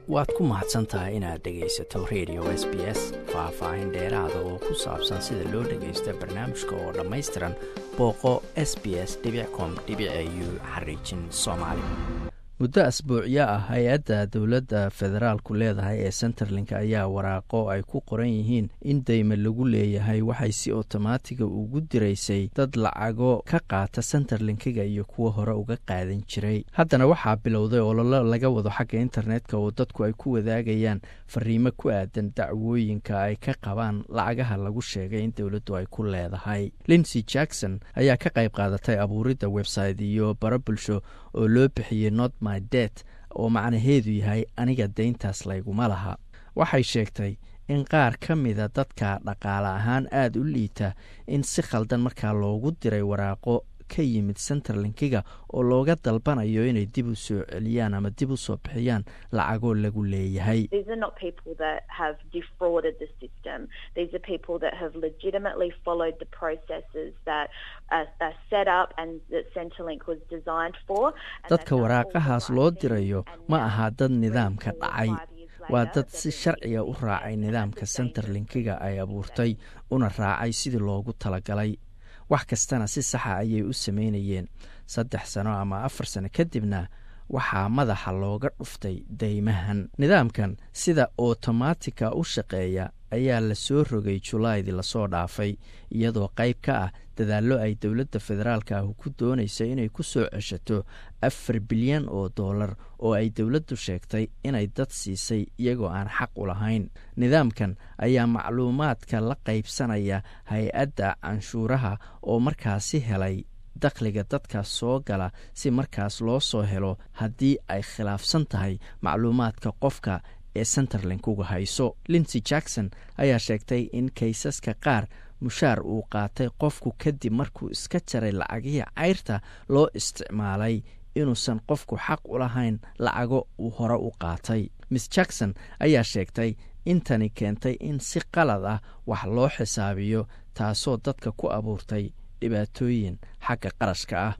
waad ku mahadsan tahay inaad dhegaysato radio s b s faah-faahin dheeraada oo ku saabsan sida loo dhagaysto barnaamijka oo dhammaystiran booqo s b s com u xariijin soomaali muddo asbuucyo ah hay-adda dowladda federaalku leedahay ee centerlink ayaa waraaqo ay ku qoran yihiin in deyme lagu leeyahay waxay si otomaatiga ugu diraysay dad lacago ka qaata centerlinkiga iyo kuwo hore uga qaadan jiray haddana waxaa bilowday ololo laga wado xagga internetka oo dadku ay ku wadaagayaan fariimo ku aadan dacwooyinka ay ka qabaan lacagaha lagu sheegay in dowladdu ay ku leedahay linsey jackson ayaa ka qayb qaadatay abuuridda website iyo baro bulsho oo loo bixiyey not my det oo macnaheedu yahay aniga deyntaas layguma laha waxay sheegtay in qaar ka mida dadka dhaqaale ahaan aada u liita in si khaldan markaa loogu diray waraaqo ka yimid centerlinkiga oo looga dalbanayo inay dib u soo celiyaan ama dib u soo bixiyaan lacagoo lagu leeyahay dadka waraaqahaas loo dirayo ma aha dad nidaamka dhacay waa dad si sharciga u raacay nidaamka centerlinkiga ay abuurtay una raacay sidii loogu talagalay wax kastana si saxa ayay u sameynayeen saddex sano ama afar sano kadibna waxaa madaxa looga dhuftay deymahan nidaamkan sida otomaatika u shaqeeya ayaa la soo rogay julaydii lasoo dhaafay iyadoo qayb ka ah dadaallo ay dowladda federaalka ah ku doonaysa inay ku soo ceshato afar bilyan oo dollar oo ay dowladdu sheegtay inay dad siisay iyagoo aan xaq u lahayn nidaamkan ayaa macluumaadka la qaybsanaya hay-adda canshuuraha oo markaasi helay dakhliga dadkaas soo gala si markaas loo soo helo haddii ay khilaafsan tahay macluumaadka qofka ee centerlink uga hayso linsey jackson ayaa sheegtay in kaysaska qaar mushaar uu qaatay qofku kadib markuu iska jaray lacagihii cayrta loo isticmaalay inuusan qofku xaq u lahayn lacago uu hore u qaatay miss jackson ayaa sheegtay intani keentay in si qalad ah wax loo xisaabiyo taasoo dadka ku abuurtay dhibaatooyin xagga qarashka ah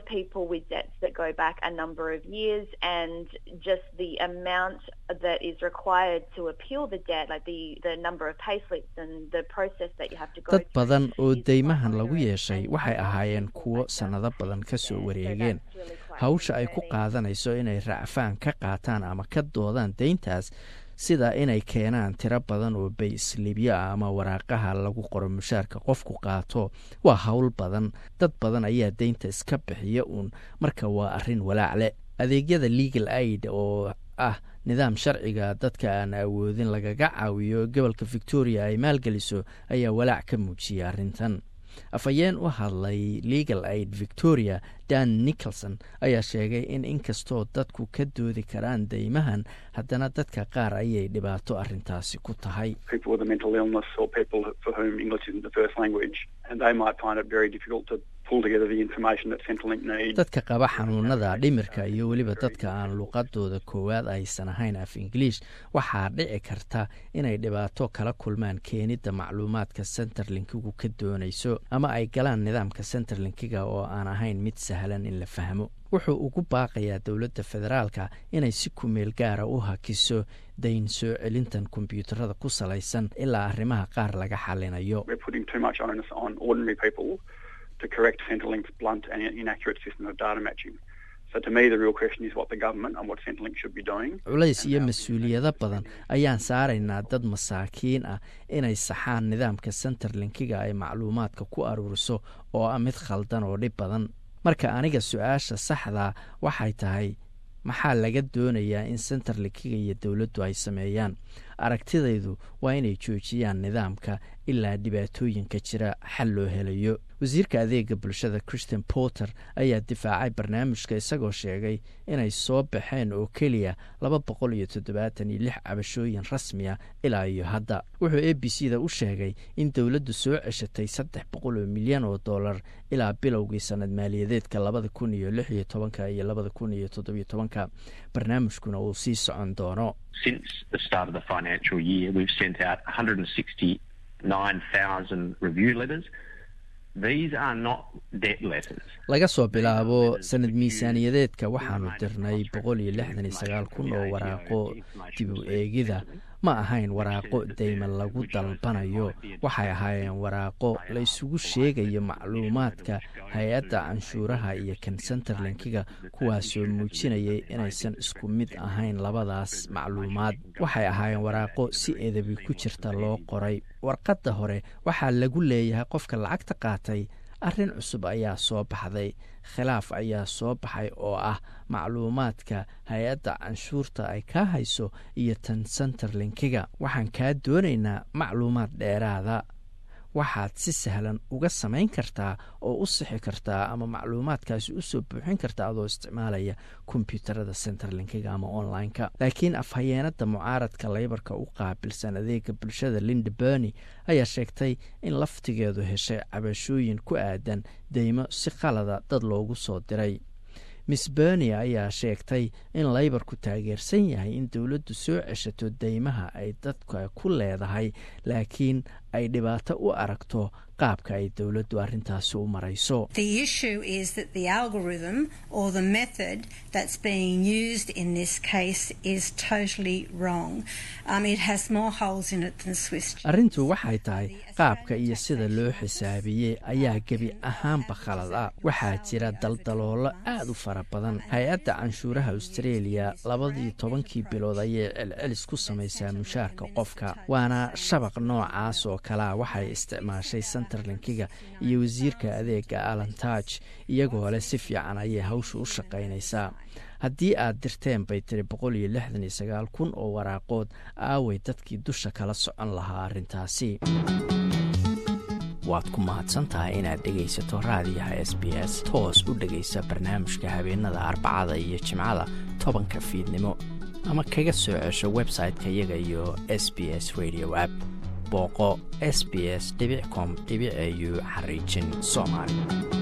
dad badan oo deymahan lagu yeeshay waxay ahaayeen kuwo sannado badan ka soo wareegeen hawsha ay ku qaadanayso inay racfaan ka qaataan ama ka doodaan deyntaas sida inay keenaan tiro badan oo bayslibyo ah ama waraaqaha lagu qoro mushaarka qofku qaato waa howl badan dad badan ayaa deynta iska bixiya uun marka waa arrin walaacle adeegyada legal aid oo ah nidaam sharciga dadka aan awoodin lagaga caawiyo gobolka victoria ay maalgeliso ayaa walaac ka muujiyay arrintan afhayeen u hadlay legal aid victoria dan nicholson ayaa sheegay in inkastoo dadku ka doodi karaan deymahan haddana dadka qaar ayay dhibaato arrintaasi ku tahay dadka qaba xanuunada dhimirka iyo weliba dadka aan luqadooda koowaad aysan ahayn af ingiliish waxaa dhici karta inay dhibaato kala kulmaan keenidda macluumaadka centerlinkigu ka doonayso ama ay galaan nidaamka centerlinkiga oo aan ahayn mid sahlan in la fahmo wuxuu ugu baaqayaa dowladda federaalka inay si kumeel gaara u hakiso dayn soo celintan kombyuutarada ku salaysan ilaa arrimaha qaar laga xalinayo culays iyo mas-uuliyado badan ayaan saaraynaa dad masaakiin ah inay saxaan nidaamka centerlinkiga ay macluumaadka ku aruuriso oo ah mid khaldan oo dhib badan marka aniga su-aasha saxdaa waxay tahay maxaa laga doonayaa in centerlinkiga iyo dowladdu ay sameeyaan aragtidaydu waa inay joojiyaan nidaamka ilaa dhibaatooyinka jira xal loo helayo wasiirka adeega bulshada christian porter ayaa difaacay barnaamijka isagoo sheegay inay soo baxeen oo keliya laba boqol iyo toddobaatan iyo lix cabashooyin rasmiya ilaa iyo hadda wuxuu a b c da u sheegay in dowladdu soo ceshatay saddex boqol oo milyan oo dollar ilaa bilowgii sanad maaliyadeedka labada kun iyo lix iyo tobanka iyo labada kun iyo toddobiyo tobanka barnaamijkuna uu sii socon doono Since the start of the financial year, we've sent out 169,000 review letters. laga soo bilaabo sanad miisaaniyadeedka waxaanu dirnay boqol iyo lixdan iyo sagaal kun oo waraaqo dib u eegida ma ahayn waraaqo deyma lagu dalbanayo waxay ahaayeen waraaqo la isugu sheegayo macluumaadka hay-adda canshuuraha iyo kan centerlinkiga kuwaasoo muujinayay inaysan isku mid ahayn labadaas macluumaad waxay ahaayeen waraaqo si edabi ku jirta loo qoray warqadda hore waxaa lagu leeyahay qofka lacagta qaatay arrin cusub ayaa soo baxday khilaaf ayaa soo baxay oo ah macluumaadka hay-adda canshuurta ay kaa hayso iyo tan centerlinkiga waxaan kaa doonaynaa macluumaad dheeraada waxaad si sahlan uga samayn kartaa oo u sixi kartaa ama macluumaadkaasi usoo buuxin kartaa adoo isticmaalaya kombyuutarada centerlinkiga ama online-ka laakiin afhayeenada mucaaradka leybarka u qaabilsan adeega bulshada linda berny ayaa sheegtay in laftigeedu heshay cabashooyin ku aadan deymo si qalada dad loogu soo diray miss berny ayaa sheegtay in leybarku taageersan yahay in dowladdu soo ceshato deymaha ay dadka ku leedahay laakiin ay dhibaato u aragto qaabka ay dowladdu arrintaasi u marayso arrintu waxay tahay qaabka iyo sida loo xisaabiyey ayaa gebi ahaanba khalad ah waxaa jira daldaloolo aad u fara badan hay-adda canshuuraha australia labadii tobankii bilood ayay celcelis ku samaysaa mushaarka qofka waana shabaq noocaas oo kalea waxay isticmaashay centerlinkiga iyo wasiirka adeega alantaj iyagoo leh si fiican ayay hawsha u shaqaynaysaa haddii aad dirteen bay tiri boqol iyo lixdan iyo sagaal kun oo waraaqood aaway dadkii dusha kala socon lahaa arrintaasi waad ku mahadsantahay inaad dhegaysato raadiyaha s b s toos u dhegaysa barnaamijka habeenada arbacada iyo jimcada tobanka fiidnimo ama kaga soo cesho website-ka iyaga iyo s b s radio app booqo s b s com au xariijin soomaali